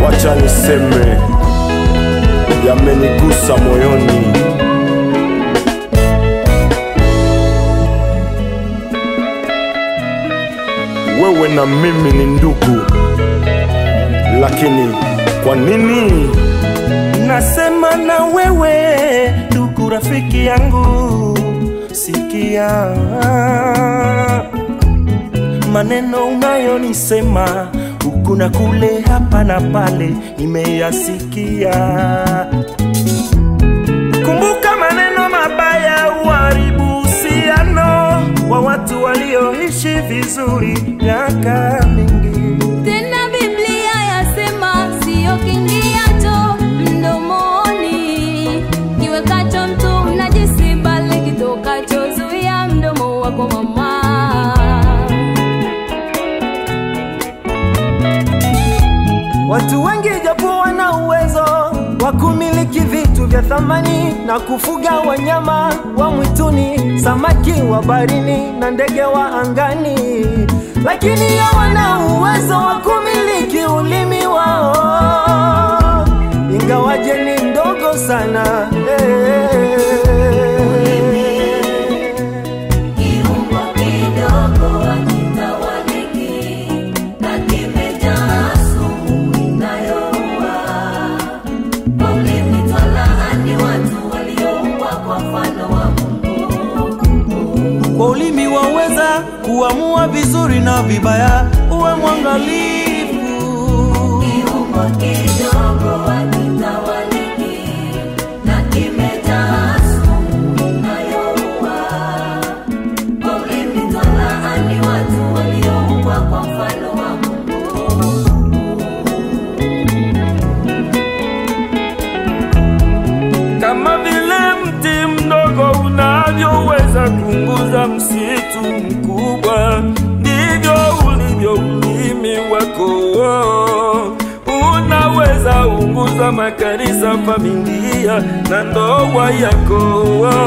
wacha niseme yamenigusa moyoni. Wewe na mimi ni ndugu, lakini kwa nini Nasema na wewe ndugu, rafiki yangu, sikia maneno unayonisema huku na kule, hapa na pale, nimeyasikia. Kumbuka maneno mabaya uharibu uhusiano wa watu walioishi vizuri miaka mingi. Tena Biblia yasema sio kingiacho mdomoni kiwekacho mtu mnajisi, bali kitokacho zuia mdomo wako mama. Watu wengi japo wana uwezo wa kumiliki vitu vya thamani na kufuga wanyama wa mwituni, samaki wa barini na ndege wa angani, lakini hawana uwezo wa kumiliki ulimi wao, ingawaje ni ndogo sana eh. Kiungo kidogo hakitawaliki na kimejaa sumu inayoua. Kwa ulimi twalaani watu walioumbwa kwa mfano wa Mungu. Kwa ulimi waweza kuamua vizuri na vibaya, uwe mwangalifu. Kiungo kidogo hakitawaliki na kimejaa sumu inayoua. Kwa ulimi twalaani watu walioumbwa kwa mfano wa Mungu. kama vile mti mdogo unavyoweza kuunguza msitu mkubwa, ndivyo ulivyo ulimi wako. Unaweza unguza makanisa, familia na ndoa yako.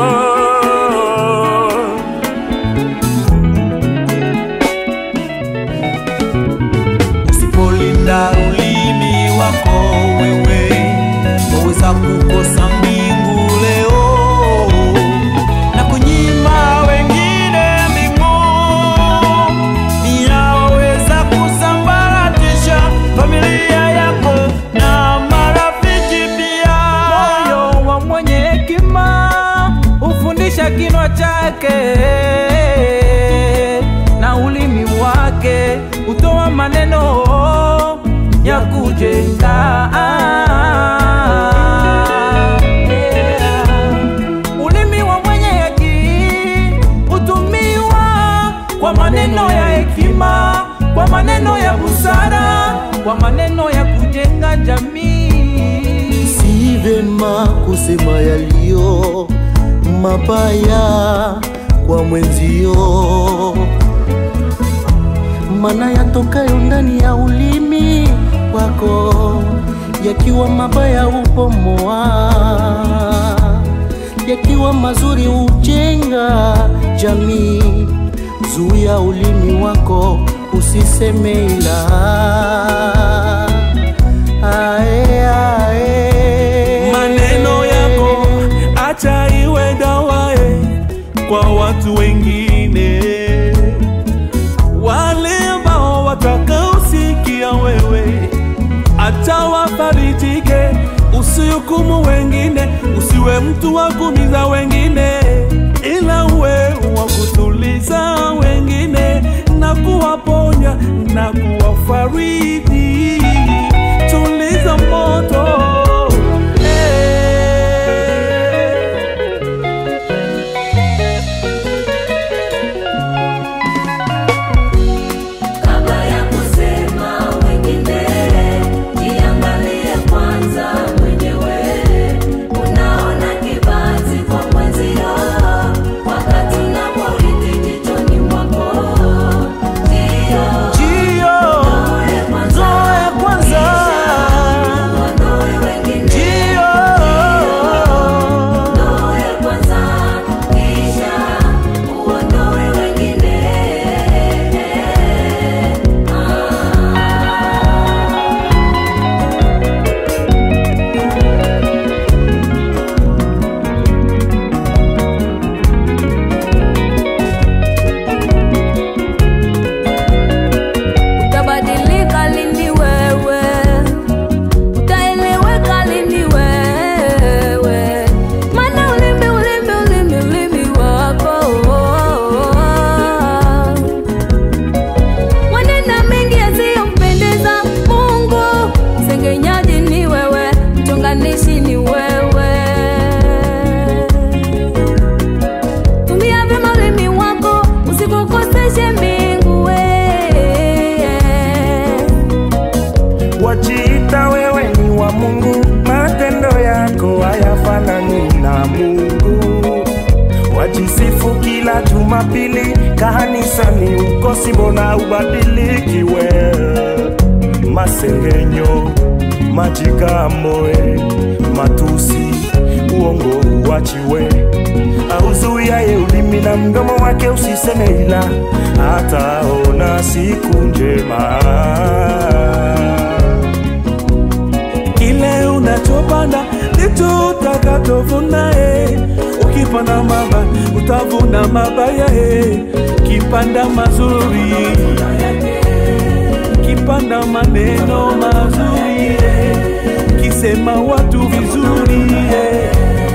Usipolinda ulimi wako wewe, waweza kukosa mbingu leo na kunyima wengine mbingu. Pia waweza kusambaratisha familia yako na marafiki pia. Moyo wa mwenye hekima hufundisha kinywa chake na ulimi wake hutoa maneno ya kujenga. Ulimi wa mwenye haki hutumiwa kwa maneno ya hekima, kwa maneno ya busara, kwa maneno ya kujenga jamii. si vema kusema yaliyo mabaya kwa mwenzio, mana yatokayo ndani ya ulimi wako, yakiwa mabaya hubomoa, yakiwa mazuri hujenga jamii. Zuia ulimi wako usiseme ila ae, ae. maneno yako acha iwe dawae kwa watu wengine, wale ambao watakaosikia wewe, acha wafarijike. Usihukumu wengine, usiwe mtu wa kuumiza wengine, ila uwe wa kutuliza wengine na kuwaponya na kuwafariji. Tuliza moto Kabla ya kusema wengine, jiangalie kwanza mwenyewe. Unaona kibanzi kwa mwenzio, wakati unaporiti jichoni mwako. Ndio, Jio, toe kwanza zoe kwanza wajisifu kila Jumapili kanisani, ukosi mbona ubadilikiwe? Masengenyo, majigamboe, matusi, uongo uachiwe, auzuiaye ulimi na mdomo wake usiseme, ila hataona siku njema. kile unachopanda ndicho utakachovuna eh. ukipanda maba utavuna mabaya eh. kipanda mazuri kipanda maneno mazuri eh. kisema watu vizuri eh.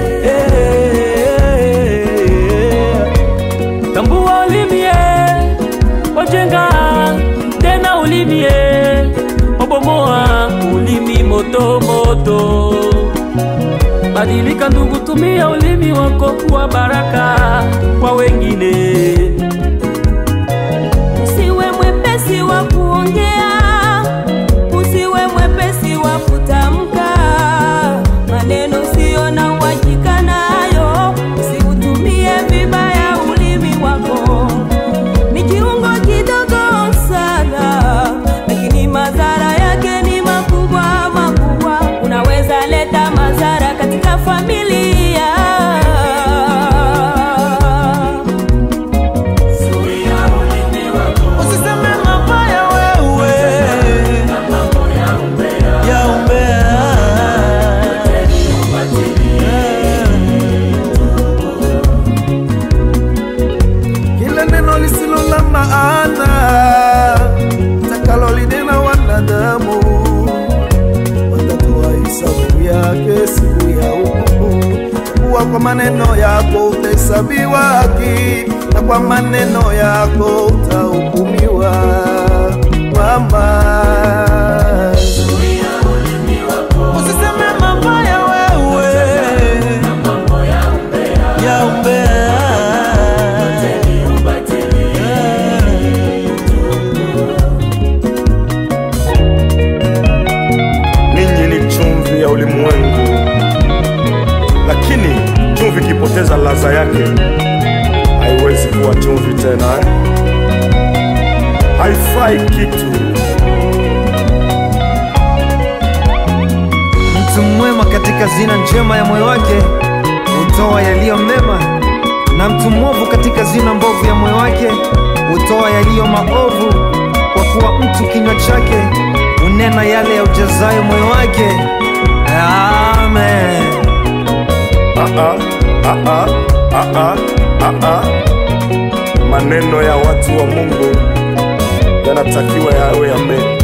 Eh. tambua ulimie wajenga tena ulimie wabomoa ulimi moto moto badilika ndugu tumia ulimi wako kuwa baraka kwa wengine Usiwe mwepesi wa kuongea, usiwe mwepesi wa kutamka maneno sio na uhakika nayo, usiutumie vibaya ulimi wako. Ni kiungo kidogo sana, lakini madhara yake ni makubwa makubwa. Unaweza leta madhara katika familia. Usiseme mabaya wewe ya umbea. kila neno lisilo la maana takalolinena wanadamu watatoa hisabu yake siku ya hukumu. Kuwa kwa maneno yako utahesabiwa haki, na kwa maneno yako utahukumiwa. Mama, Usiseme mabaya wewe ya umbea. Ninyi ni chumvi ya ulimwengu, lakini chumvi ikipoteza ladha yake haiwezi kuwa chumvi tena eh? Haifai kitu. Mtu mwema katika zina njema ya moyo wake hutoa yaliyo mema, na mtu mwovu katika zina mbovu ya moyo wake hutoa yaliyo maovu, kwa kuwa mtu kinywa chake hunena yale ya ujazayo moyo wake. Amen. Ah, ah, ah, ah, ah, ah, ah, ah. Maneno ya watu wa Mungu yanatakiwa yawe yame